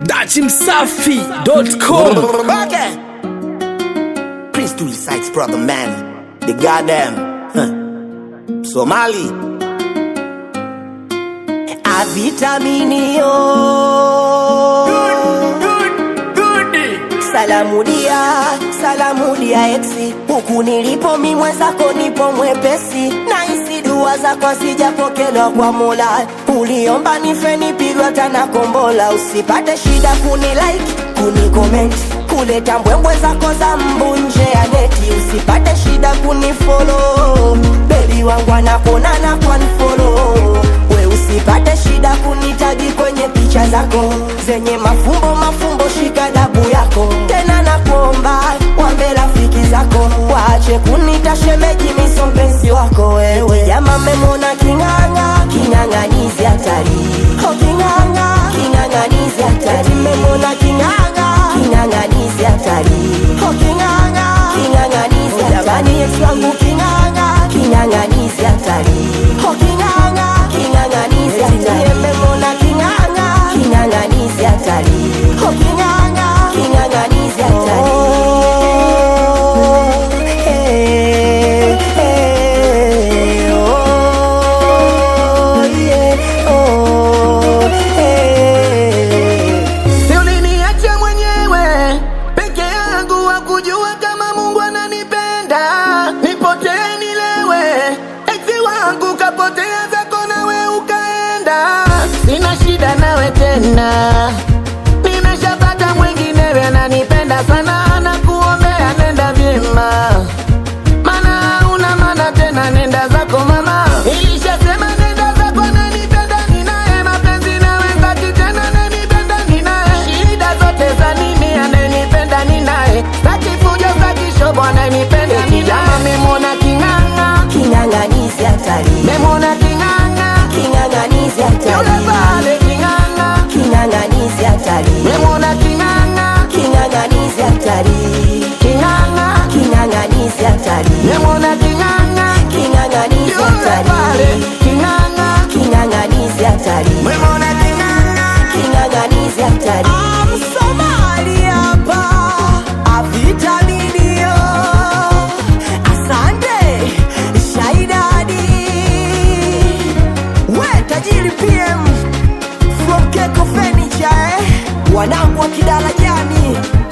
dachimsafi.com Okay. Prince to the sites, brother man. The goddamn huh. Somali. Avitaminio. Salamu dia, salamu dia exi. Huku nilipo mi mwenzako nipo mwepesi. Na isi dua zako sijapokelewa kwa Mola. Uliomba nife nipigwa tana kombola. Usipate shida kuni like, kuni comment. Kuleta mbwembwe zako za mbu nje ya neti. Usipate shida kuni follow. Baby wangu anakona na kwa follow. We usipate shida kunitagi kwenye picha zako zenye mafumbo mafumbo, shika dabu yako tena, nakuomba wambe rafiki zako waache kunita shemeji, miso mpenzi wako wewe. Jama memona king'ang'a, king'ang'anizi hatari, oh king'ang'a, king'ang'anizi hatari, memona king'ang'a, king'ang'anizi hatari, oh king'ang'a, king'ang'anizi hatari, jamani Yesu wangu king'ang'a, king'ang'anizi hatari, oh king'ang'a, king'ang'anizi hatari, memona king'ang'a, king'ang'anizi hatari, oh king'ang'a, king'ang'anizi hatari. Oh, eh, eh, oh, yeah, oh, eh. Si uliniacha mwenyewe peke yangu, wa kujua kama Mungu ananipenda, nipotee nilewe, eti wangu kapotea zako nawe ukaenda, sina shida nawe tena, nimeshapata mwinginewe ananipenda sana, na kuombea nenda vyema mana una mana tena, nenda zako mama. Ilishasema nenda zako, nanipenda ninaye, mapenzi nawe staki tena, nanipenda ninaye, shida zote za nini? Ananipenda ninaye, staki fujo, staki shobo, ananipenda ninaye. Memwona king'ang'a, King'ang'anizi hatari, memwona king'ang'a, king'ang'anizi yule hatari, pale king'ang'a, king'ang'anizi hatari, memwona king'ang'a, king'ang'anizi hatari, king'ang'a, king'ang'anizi hatari, memwona king'ang'a, king'ang'anizi yule pale hatari, king'ang'a, king'ang'anizi hatari, memwona king'ang'a. king'ang'anizi hatari. Msomali hapa avitaminio, asante Shaidadi, we tajiri PM from Keko Furniture, eh? wanangu wa kidarajani